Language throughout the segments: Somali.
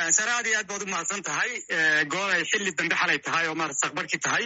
sare aad iyo aad baad u mahadsan tahay gool ay xilli dambe xalay tahay oo maarata saqbarkii tahay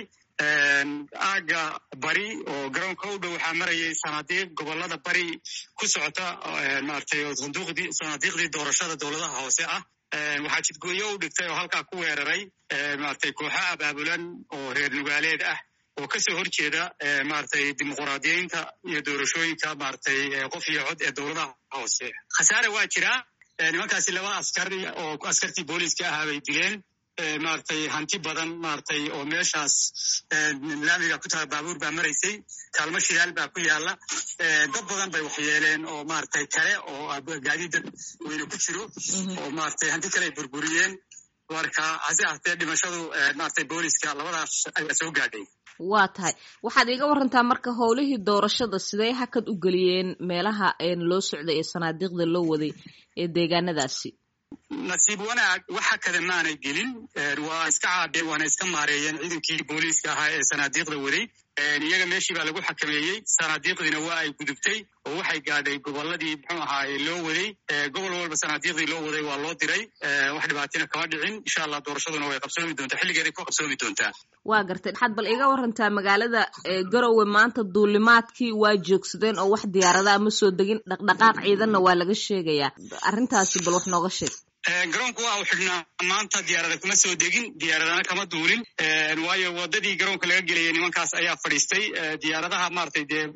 aaga bari oo garoonka u dhow waxaa marayay sanaadiiq gobolada bari ku socota maratay sanduuqdii sanaadiiqdii doorashada dowladaha hoose ah waxaa jidgooyo u dhigtay oo halkaa ku weeraray maratay kooxo abaabulan oo reer nugaaleed ah oo kasoo horjeeda maratay dimuquraadiyeynta iyo doorashooyinka maratay qof iyo cod ee dowladaha hoose khasaare waa jiraa nimankaasi laba askar oo askartii booliiska ahaa bay dileen maratay hanti badan maratay oo meeshaas laamiga ku taha baabuur baa maraysay kaalmo shidaal baa ku yaala dad badan bay waxyeeleen oo maratay kale oo gaadiida weyne ku jiro oo maratay hanti kale ay burburiyeen marka hase ahtee dhimashadu maratay booliiska labadaas ayaa soo gaadhay waa tahay waxaad iiga warantaa marka howlihii doorashada sidee hakad u geliyeen meelaha loo socday ee sanaadiiqda loo waday ee deegaanadaasi nasiib wanaag waxa kada maanay gelin waa iska caabeen waana iska maareeyeen ciidankii booliiska ahaa ee sanaadiiqda waday iyaga meeshii baa lagu xakameeyey sanaadiiqdiina waa ay gudubtay oo waxay gaadhay goboladii muxuu ahaaye loo waday gobol walba sanaadiiqdii loo waday waa loo diray wax dhibaatina kama dhicin insha allah doorashaduna way qabsoomi doontaa xilligeeday ku qabsoomi doontaa waa gartay waxaad bal iga warantaa magaalada garowe maanta duulimaadkii waa joogsadeen oo wax diyaaradaha ma soo degin dhaqdhaqaaq ciidanna waa laga sheegayaa arrintaasi bal wax nooga sheeg garoonku waa u xidhnaa maanta diyaarada kuma soo degin diyaaradana kama duulin waayo wadadii garoonka laga gelayay nimankaas ayaa fadhiistay diyaaradaha maratay dee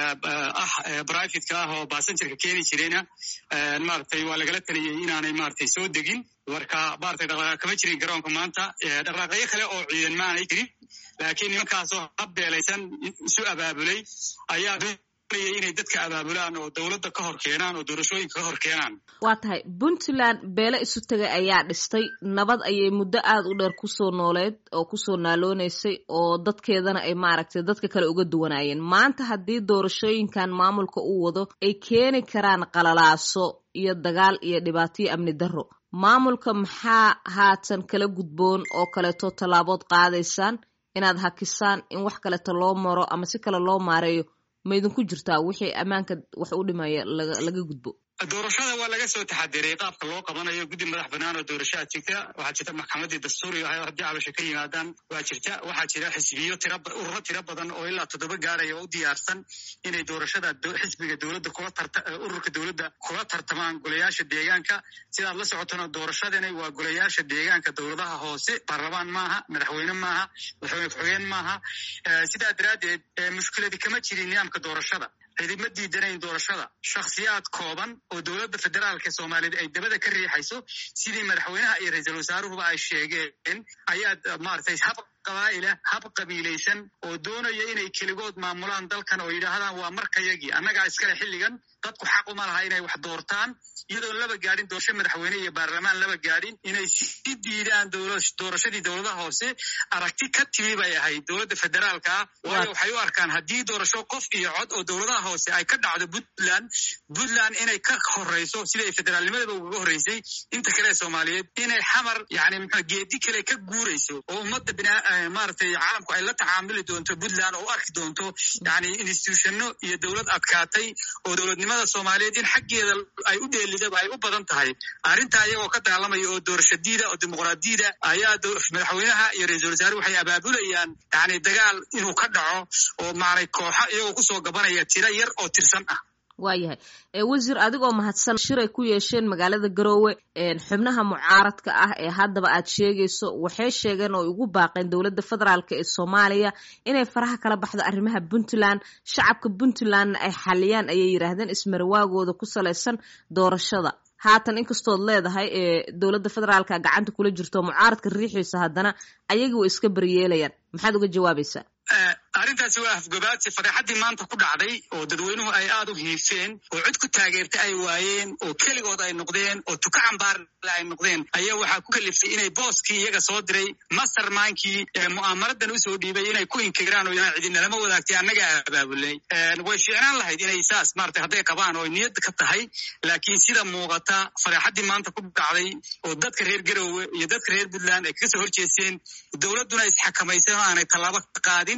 ah brivatka ah oo basengerka keeni jirayna maratay waa lagala taliyey inaanay maratay soo degin marka maratay dhaqdhaqaaq kama jirin garoonka maanta dhaqdhaqaaqyo kale oo ciidan maanay jirin laakiin nimankaasoo habbeelaysan isu abaabulay ayaa inay dadka abaabulaan oo dowladda ka hor keenaan oo doorashooyinka ka hor keenaan waa tahay puntland beele isu tegay ayaa dhistay nabad ayay muddo aada u dheer kusoo nooleed oo kusoo naaloonaysay oo dadkeedana ay maaragtay dadka kale uga duwanaayeen maanta haddii doorashooyinkan maamulka uu wado ay keeni karaan qalalaaso iyo dagaal iyo dhibaatoyo amni darro maamulka maxaa haatan kala gudboon oo kaleeto tallaabood qaadaysaan inaad hakisaan in wax kaleeto loo maro ama si kale loo maareeyo ma idinku jirtaa wixii ammaanka wax u dhimaya laga gudbo doorashada waa laga soo taxadiray qaabka loo qabanayo guddi madax banaan oo doorashaa jirta waxaa jirta maxkamadii dastuuriga ahay haddii cabasho ka yimaadaan waa jirta waxaa jira xisbiyo tira ururo tiro badan oo ilaa toddoba gaaraya oo u diyaarsan inay doorashada xisbiga dowladda kula tarta ururka dowladda kula tartamaan golayaasha deegaanka sidaad la socotona doorashadani waa golayaasha deegaanka dowladaha hoose baarlamaan maaha madaxweyne maaha madaxweyne ku-xigeen maaha sidaa daraaddeed mushkiladi kama jirin nidaamka doorashada cidima diidanayn doorashada shakhsiyaad kooban oo dowladda federaalka soomaaliyeed ay dabada ka riixayso sidii madaxweynaha iyo ra-iisul wasaaruhuba ay sheegeen ayaad maratay hab qabaa'ila hab qabiilaysan oo doonaya inay keligood maamulaan dalkan oo yidhaahdaan waa markayagii annagaa iskale xilligan dadku xaq uma laha inay wax doortaan iyadoon laba gaadhin doorasho madaxweyne iyo baarlamaan laba gaadhin inay sii diidaan doorashadii dowladaha hoose aragti ka timi bay ahayd dowladda federaalka ah waayo waxay u arkaan haddii doorasho qof iyo cod oo dowladaha hoose ay ka dhacdo puntland puntland inay ka horeyso siday federaalnimadaba ugaga horreysay inta kale ee soomaaliyeed inay xamar yani mxua geedi kale ka guurayso oo ummadda bina maratay caalamku ay la tacaamuli doonto puntland oo u arki doonto yani institutionno iyo dowlad adkaatay oo dowladnimada soomaaliyeed in xaggeeda ay u dheelidaba ay u badan tahay arrintaa iyagoo ka dagaalamaya oo doorashadiida oo dimuqraadiyada ayaa madaxweynaha iyo ra-iisul wasaare waxay abaabulayaan yani dagaal inuu ka dhaco oo maanay kooxo iyagoo kusoo gabanaya tiro yar oo tirsan ah waayahay wasiir adigoo mahadsan shiray ku yeesheen magaalada garoowe xubnaha mucaaradka ah ee haddaba aad sheegayso waxay sheegeen oo ugu baaqeen dowladda federaalk ee soomaaliya inay faraha kala baxdo arrimaha puntland shacabka puntlandna ay xaliyaan ayay yidhaahdeen ismarawaagooda ku salaysan doorashada haatan inkastood leedahay ee dowladda federaalka gacanta kula jirto mucaaradka riixiisa haddana ayagii way iska baryeelayaan maxaad uga jawaabaysaa arrintaasi waa afgobaadsi fadeexaddii maanta ku dhacday oo dadweynuhu ay aad u hiifeen oo cid ku taageerta ay waayeen oo keligood ay noqdeen oo tuka cambaarle ay noqdeen ayaa waxaa ku kaliftay inay booskii iyaga soo diray mastermaankii mu'aamaradan usoo dhiibay inay ku inkiraan oo inaan cidinalama wadaagtay annagaa abaabulay way fiicnaan lahayd inay saas maratay hadday qabaan oo niyad ka tahay laakiin sida muuqata fadeexaddii maanta ku dhacday oo dadka reer garowe iyo dadka reer puntland ay kaga soo horjeesteen dowladduna isxakamaysan oo aanay tallaabo ka qaadin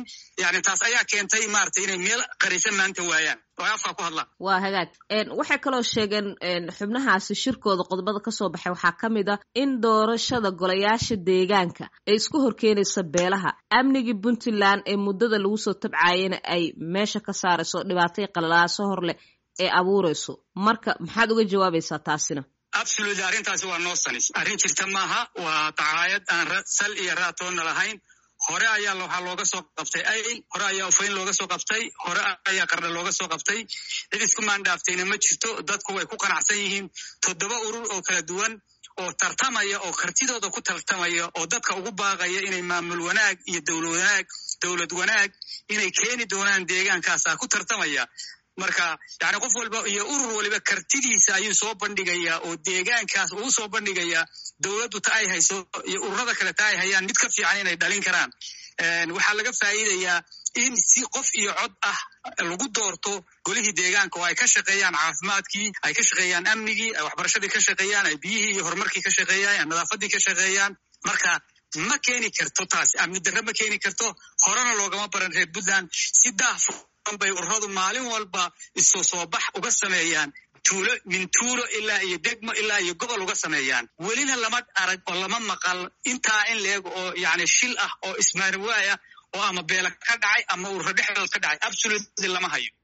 yani taas ayaa keentay maaragtay inay meel qarisa maanta waayaan oo ay afkaa ku hadlaan waa hagaag waxay kaloo sheegeen xubnahaasi shirkooda qodobada kasoo baxay waxaa ka mid a in doorashada golayaasha deegaanka ay isku horkeenaysa beelaha amnigii puntland ee muddada lagu soo tabcaayana ay meesha ka saarayso dhibaatay qalalaaso hor leh ee abuurayso marka maxaad uga jawaabaysaa taasina absolutely arrintaasi waa noo sanis arrin jirta maaha waa dacaayad aan sal iyo raatoonna lahayn hore ayaa waxaa looga soo qabtay ayl hore ayaa ufayn looga soo qabtay hore ayaa qarna looga soo qabtay cid isku maandhaaftayna ma jirto dadku way ku qanacsan yihiin toddoba urur oo kala duwan oo tartamaya oo kartidooda ku tartamaya oo dadka ugu baaqaya inay maamul wanaag iyo dowlad wanaag dowlad wanaag inay keeni doonaan deegaankaasaa ku tartamaya marka yani qof walba iyo urur waliba kartidiisa ayuu soo bandhigayaa oo deegaankaas uu soo bandhigayaa dowladdu ta ay hayso iyo ururada kale ta ay hayaan mid ka fiican inay dhalin karaan waxaa laga faa'iidayaa in si qof iyo cod ah lagu doorto golihii deegaanka oo ay ka shaqeeyaan caafimaadkii ay ka shaqeeyaan amnigii ay waxbarashadii ka shaqeeyaan ay biyihii iyo horumarkii ka shaqeeyaan ay nadaafadii ka shaqeeyaan marka ma keeni karto taas amni darre ma keeni karto horena loogama baran reer puntland si daaf bay ururadu maalin walba isu soo bax uga sameeyaan tuulo min tuulo ilaa iyo degmo ilaa iyo gobol uga sameeyaan welina lama arag oo lama maqal intaa in leeg oo yani shil ah oo ismaariwaaya oo ama beela ka dhacay ama ururo dhexdood ka dhacay absolutely lama hayo